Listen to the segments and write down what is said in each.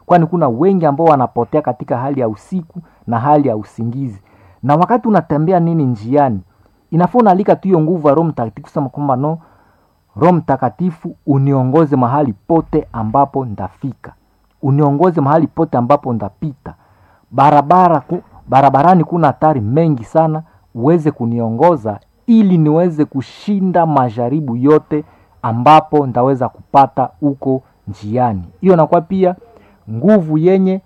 kwani kuna wengi ambao wanapotea katika hali ya usiku na hali ya usingizi na wakati unatembea nini njiani inafaa unaalika tu hiyo nguvu ya roho mtakatifu kusema kwamba no roho mtakatifu uniongoze mahali pote ambapo ndafika uniongoze mahali pote ambapo ndapita barabara ku, barabarani kuna hatari mengi sana uweze kuniongoza ili niweze kushinda majaribu yote ambapo ndaweza kupata huko njiani hiyo nakuwa pia nguvu yenye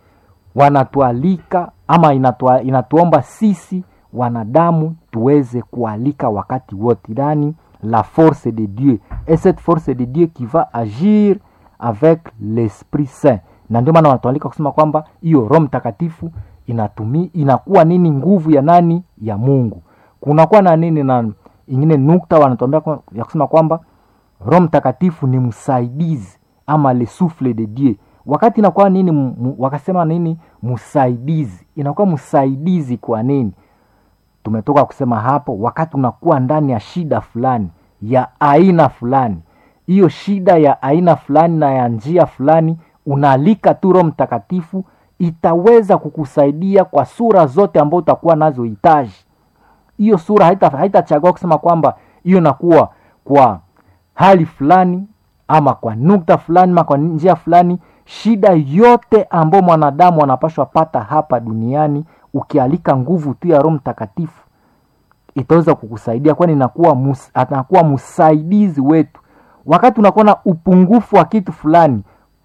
wanatualika ama inatua, inatuomba sisi wanadamu tuweze kualika wakati wote ndani la force de dieu et cette force de dieu qui va agir avec l'esprit saint na ndio maana wanatualika kusema kwamba hiyo roho mtakatifu inatumi inakuwa nini nguvu ya nani ya mungu kunakuwa na nini na ingine nukta wanatuambia kwa- ya kusema kwamba roho mtakatifu ni msaidizi ama le souffle de dieu wakati inakuwa nini mu- mu- wakasema nini msaidizi inakuwa msaidizi kwa nini tumetoka kusema hapo wakati unakuwa ndani ya shida fulani ya aina fulani hiyo shida ya aina fulani na ya njia fulani unaalika tu roho mtakatifu itaweza kukusaidia kwa sura zote ambao utakuwa nazo hitaji hiyo sura haitachagua haita haitachagua kusema kwamba hiyo inakuwa kwa hali fulani ama kwa nukta fulani ama kwa njia fulani shida yote ambayo mwanadamu anapashwa pata hapa duniani ukialika nguvu tu ya roho mtakatifu itaweza kukusaidia kwani inakuwa mus, anakuwa msaidizi wetu wakati unakuwa na upungufu wa kitu fulani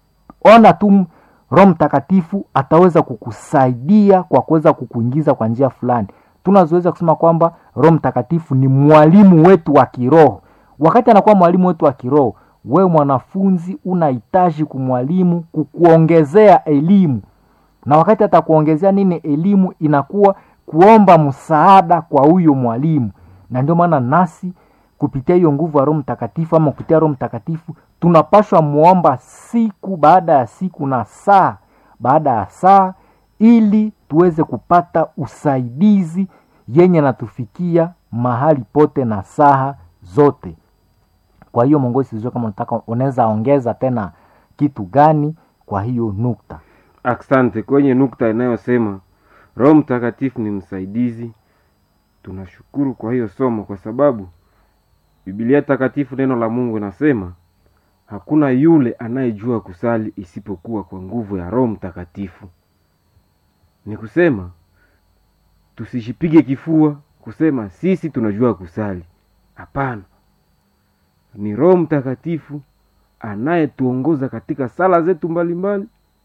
ona tu roho mtakatifu ataweza kukusaidia kwa kuweza kukuingiza kwa njia fulani tunazoweza kusema kwamba roho mtakatifu ni mwalimu wetu wa kiroho wakati anakuwa mwalimu wetu wa kiroho wewe mwanafunzi unahitaji kumwalimu kukuongezea elimu na wakati atakuongezea nini elimu inakuwa kuomba msaada kwa huyo mwalimu na ndio maana nasi kupitia hiyo nguvu ya roho mtakatifu ama kupitia roho mtakatifu tunapashwa muomba siku baada ya siku na saa baada ya saa ili tuweze kupata usaidizi yenye natufikia mahali pote na saha zote kwa hiyo mongozi sijua kama unataka unaweza ongeza tena kitu gani kwa hiyo nukta asante kwenye nukta inayosema roho mtakatifu ni msaidizi tunashukuru kwa hiyo somo kwa sababu bibilia takatifu neno la mungu inasema hakuna yule anayejua kusali isipokuwa kwa nguvu ya roho mtakatifu ni kusema tusijipige kifua kusema sisi tunajua kusali hapana ni roho mtakatifu anayetuongoza katika sala zetu mbalimbali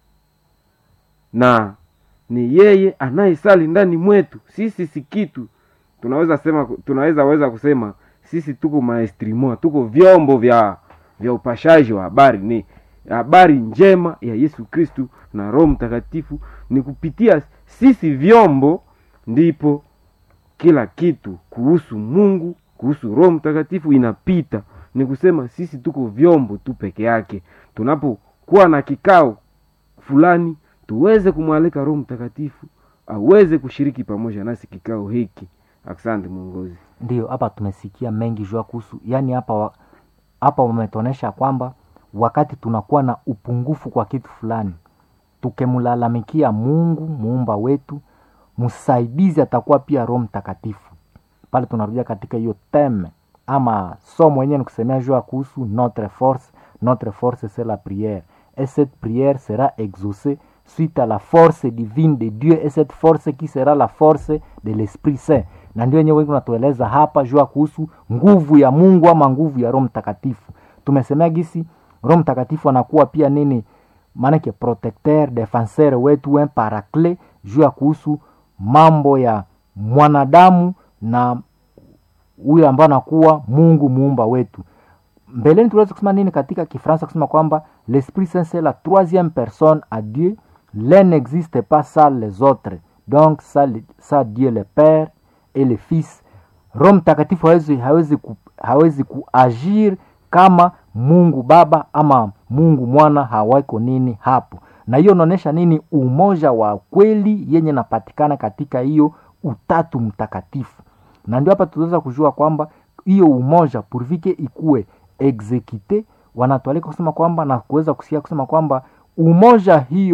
na ni yeye anayesali ndani mwetu sisi si kitu tunaweza sema tunaweza weza kusema sisi tuko maestrimo tuko vyombo vya vya upashaji wa habari ni habari njema ya yesu kristu na roho mtakatifu ni kupitia sisi vyombo ndipo kila kitu kuhusu mungu kuhusu roho mtakatifu inapita ni kusema sisi tuko vyombo tu peke yake tunapokuwa na kikao fulani tuweze kumwalika roho mtakatifu aweze kushiriki pamoja nasi kikao hiki asante mwongozi ndio hapa tumesikia mengi jua kuhusu yani hapa wa- hapa wametuonyesha kwamba wakati tunakuwa na upungufu kwa kitu fulani tukimlalamikia mungu muumba wetu msaidizi atakuwa pia roho mtakatifu pale tunarudia katika hiyo teme ama somo yenyewe ni kusemea jua kuhusu notre force notre force c'est la prière et cette prière sera exaucée suite à la force divine de dieu et cette force qui sera la force de l'esprit saint na ndio wenyewe wengi unatueleza hapa jua kuhusu nguvu ya mungu ama nguvu ya roho mtakatifu tumesemea gisi roho mtakatifu anakuwa pia nini maanake protecteur defenseur wetu un paraclet juu ya kuhusu mambo ya mwanadamu na huyo ambaye anakuwa mungu muumba wetu mbeleni tuliweza kusema nini katika kifransa kusema kwamba l'esprit saint c'est la troisième personne à dieu l'un n'existe pas sans les autres donc ça, le- ça dieu le père et le fils roho mtakatifu hawezi, hawezi, ku, hawezi kuagir kama mungu baba ama mungu mwana hawako nini hapo na hiyo unaonyesha nini umoja wa kweli yenye napatikana katika hiyo utatu mtakatifu na ndio hapa tunaweza kujua kwamba hiyo umoja purvike ikuwe exekite wanatualika kusema kwamba na kuweza kusikia kusema kwamba umoja hiyo